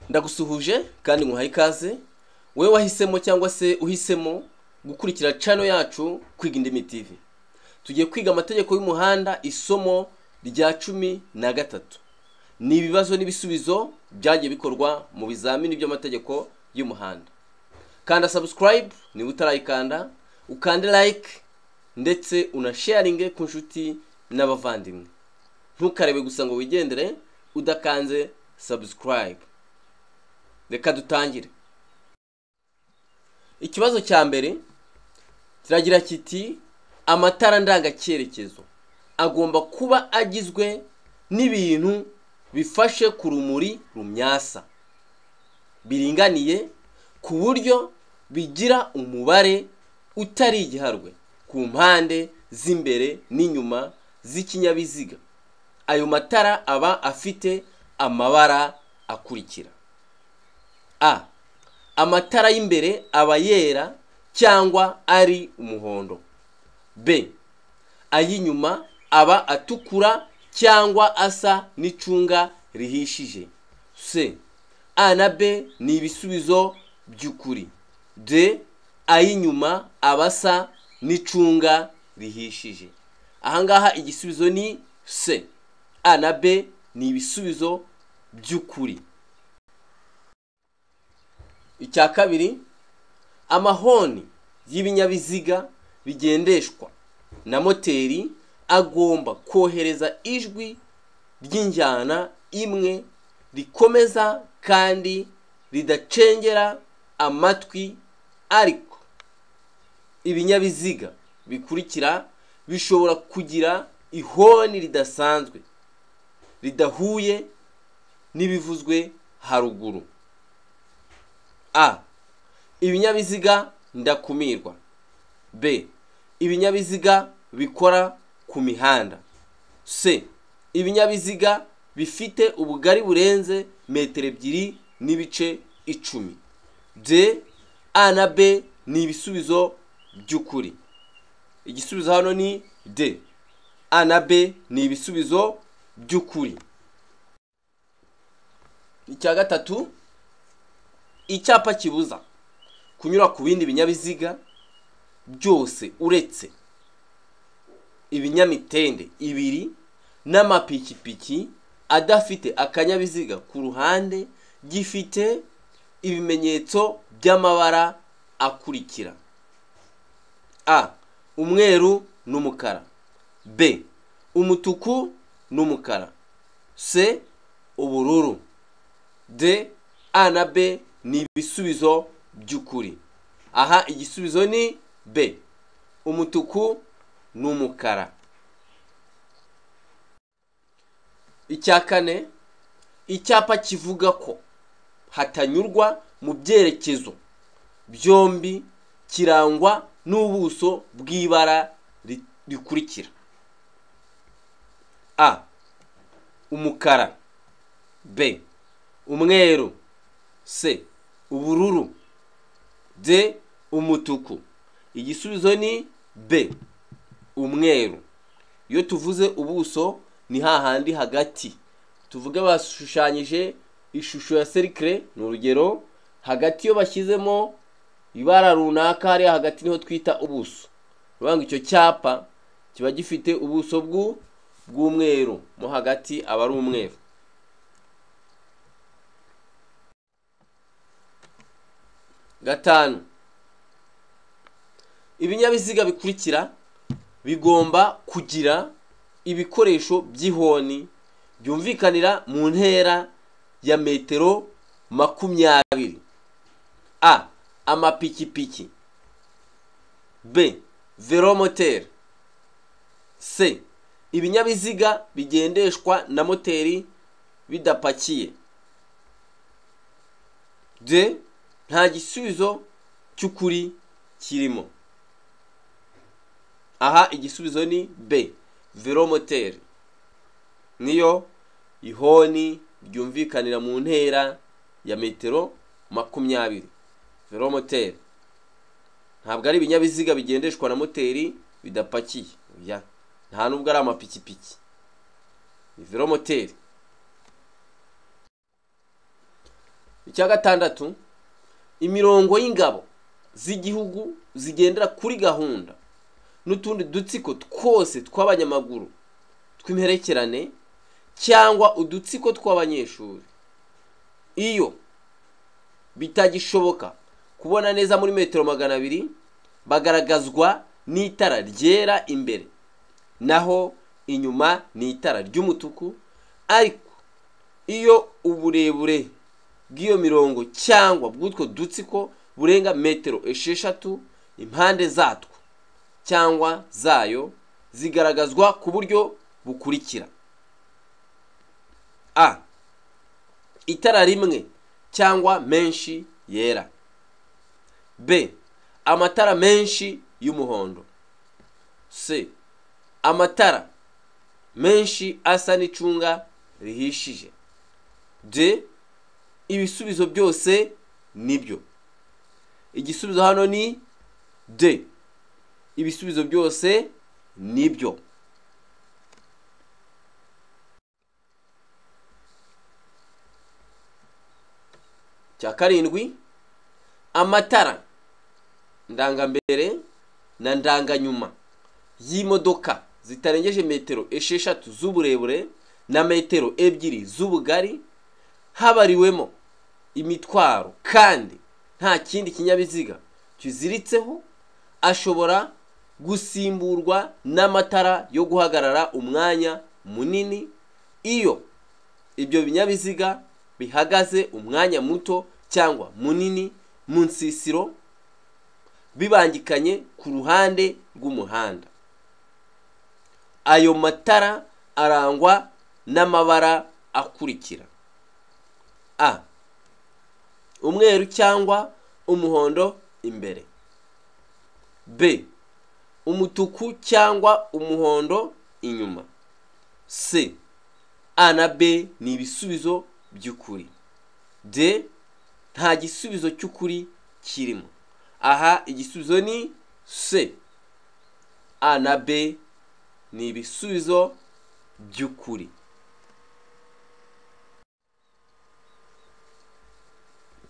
ndagusuhuje kandi nkuhaye ikaze wowe wahisemo cyangwa se uhisemo gukurikira cano yacu kwiga indimi tv tugiye kwiga amategeko y'umuhanda isomo rya cumi na gatatu ni ibibazo n'ibisubizo byagiye bikorwa mu bizamini by'amategeko y'umuhanda kanda subscribe niba utarayikanda ukande like ndetse unasharinge ku nshuti n'abavandimwe ntukarebe gusa ngo wigendere udakanze subscribe reka dutangire ikibazo cya mbere kiragira kiti amatara ndangacyerekezo agomba kuba agizwe n'ibintu bifashe ku rumuri rumyasa biringaniye ku buryo bigira umubare utari igiharwe ku mpande z'imbere n'inyuma z'ikinyabiziga ayo matara aba afite amabara akurikira a amatara y'imbere aba yera cyangwa ari umuhondo b ay'inyuma aba atukura cyangwa asa n'icunga rihishije c a na b ni ibisubizo by'ukuri d ay'inyuma aba asa n'icunga rihishije ahangaha igisubizo ni c a na b ni ibisubizo by'ukuri icya kabiri amahoni y'ibinyabiziga bigendeshwa na moteri agomba kohereza ijwi ry'injyana imwe rikomeza kandi ridacengera amatwi ariko ibinyabiziga bikurikira bishobora kugira ihoni ridasanzwe ridahuye n'ibivuzwe haruguru a ibinyabiziga ndakumirwa b ibinyabiziga bikora ku mihanda c ibinyabiziga bifite ubugari burenze metero ebyiri n'ibice icumi d a na b ni ibisubizo by'ukuri igisubizo hano ni d a na b ni ibisubizo by'ukuri icya gatatu icyapa kibuza kunyura ku bindi binyabiziga byose uretse ibinyamitende ibiri n'amapikipiki adafite akanyabiziga ku ruhande gifite ibimenyetso by'amabara akurikira a umweru n'umukara b umutuku n'umukara c ubururu d a na b ni ibisubizo by'ukuri aha igisubizo ni b umutuku n'umukara icya kane icyapa kivuga ko hatanyurwa mu byerekezo byombi kirangwa n'ubuso bw'ibara rikurikira a umukara b umweru c ubururu d umutuku igisubizo ni b umweru iyo tuvuze ubuso ni hahandi hagati tuvuge bashushanyije ishusho ya serikire ni urugero hagati iyo bashyizemo ibara runaka hariya hagati niho twita ubuso urabona icyo cyapa kiba gifite ubuso bw'umweru mo hagati aba ari umweru gatanu ibinyabiziga bikurikira bigomba kugira ibikoresho by'ihoni byumvikanira mu ntera ya metero makumyabiri a amapikipiki b velomoteri c ibinyabiziga bigendeshwa na moteri bidapakiye d nta gisubizo cy'ukuri kirimo aha igisubizo ni b velomoteri niyo ihoni ryumvikanira mu ntera ya metero makumyabiri velomoteri ntabwo ari ibinyabiziga bigendeshwa na moteri bidapakiye nta nubwo ari amapikipiki ni velomoteri icya gatandatu imirongo y'ingabo z'igihugu zigendera kuri gahunda n'utundi dutsiko twose tw'abanyamaguru tw'imperekerane cyangwa udutsiko tw'abanyeshuri iyo bitagishoboka kubona neza muri metero magana abiri bagaragazwa n'itara ryera imbere naho inyuma ni itara ry'umutuku ariko iyo uburebure bw'iyo mirongo cyangwa bw'utwo dutsiko burenga metero esheshatu impande zatwo cyangwa zayo zigaragazwa ku buryo bukurikira a itara rimwe cyangwa menshi yera b amatara menshi y'umuhondo c amatara menshi asa n'icunga rihishije d ibisubizo byose nibyo igisubizo hano ni d ibisubizo byose nibyo cya karindwi amatara ndangambere na ndanganyuma y'imodoka zitarengeje metero esheshatu z'uburebure na metero ebyiri z'ubugari habariwemo imitwaro kandi nta kindi kinyabiziga kiziritseho ashobora gusimburwa n'amatara yo guhagarara umwanya munini iyo ibyo binyabiziga bihagaze umwanya muto cyangwa munini mu nsisiro bibangikanye ku ruhande rw'umuhanda ayo matara arangwa n'amabara akurikira a umweru cyangwa umuhondo imbere b umutuku cyangwa umuhondo inyuma c a na b ni ibisubizo by'ukuri d nta gisubizo cy'ukuri kirimo aha igisubizo ni c a na b ni ibisubizo by'ukuri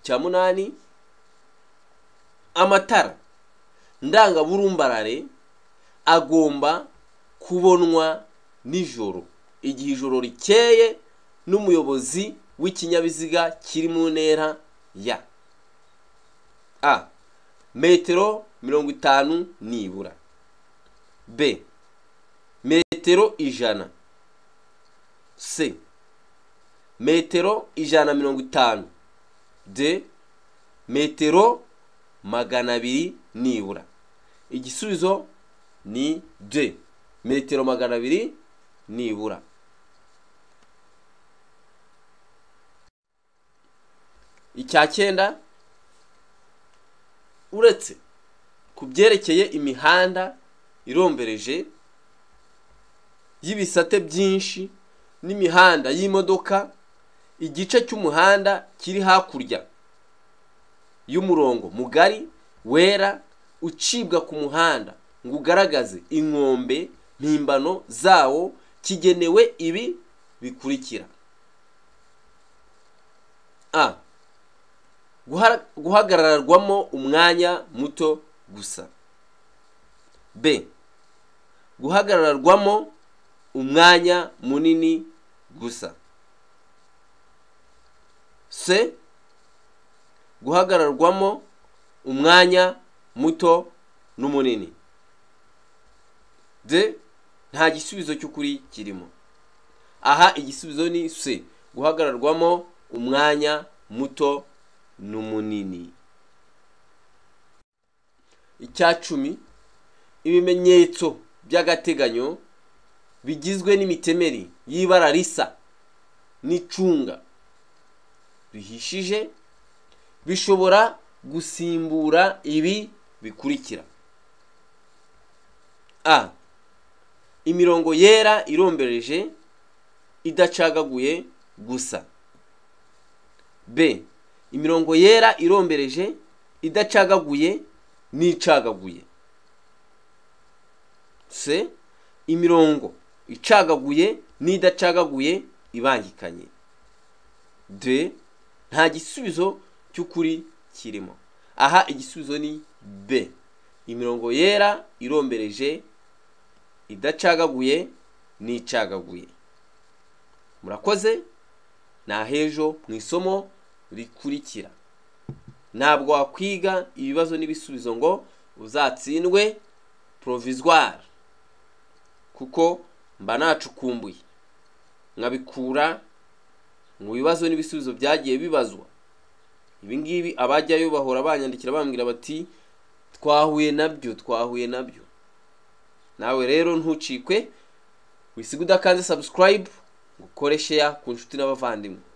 cya munani amatara ndangaburumbarare agomba kubonwa nijoro igihe ijoro rikeye n'umuyobozi w'ikinyabiziga kiri mu ntera ya a metero mirongo itanu nibura b metero ijana c metero ijana mirongo itanu d metero magana abiri nibura igisubizo ni d metero magana abiri nibura icya cyenda uretse ku byerekeye imihanda irombereje y'ibisate byinshi n'imihanda y'imodoka igice cy'umuhanda kiri hakurya y'umurongo mugari wera ucibwa ku muhanda ngo ugaragaze inkombe mpimbano zawo kigenewe ibi bikurikira a guhagararwamo umwanya muto gusa b guhagararwamo umwanya munini gusa c guhagararwamo umwanya muto n'umunini d nta gisubizo cy'ukuri kirimo aha igisubizo ni c guhagararwamo umwanya muto n'umunini icya cumi ibimenyetso by'agateganyo bigizwe n'imitemeri y'ibara risa n'icunga rihishije bishobora gusimbura ibi bikurikira a imirongo yera irombereje idacagaguye gusa b imirongo yera irombereje idacagaguye n'icagaguye c imirongo icagaguye n'idacagaguye ibangikanye d nta gisubizo cy'ukuri kirimo aha igisubizo ni b imirongo yera irombereje idacagaguye n'icagaguye murakoze ni ahejo mu isomo rikurikira ntabwo wakwiga ibibazo n'ibisubizo ngo uzatsindwe porovizwari kuko mba nacukumbuye nkabikura mu bibazo n'ibisubizo byagiye bibazwa ibi ngibi abajyayo bahora banyandikira bambwira bati twahuye nabyo twahuye nabyo nawe rero ntucikwe wisiga udakanze subscribe ngo ukore share ku nshuti n'abavandimwe